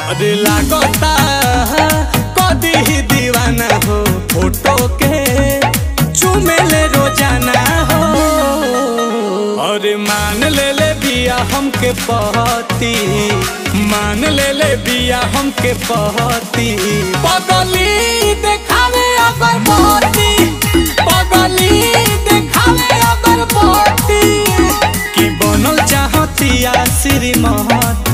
अरे लागता कदी ही दीवाना हो फोटो के चुमेले रोजाना हो अरे मान ले ले बिया हमके पहती मान ले ले बिया हमके पहती पगली देखावे अगर बहती पगली देखावे अगर बहती कि बनल चाहतिया श्रीमती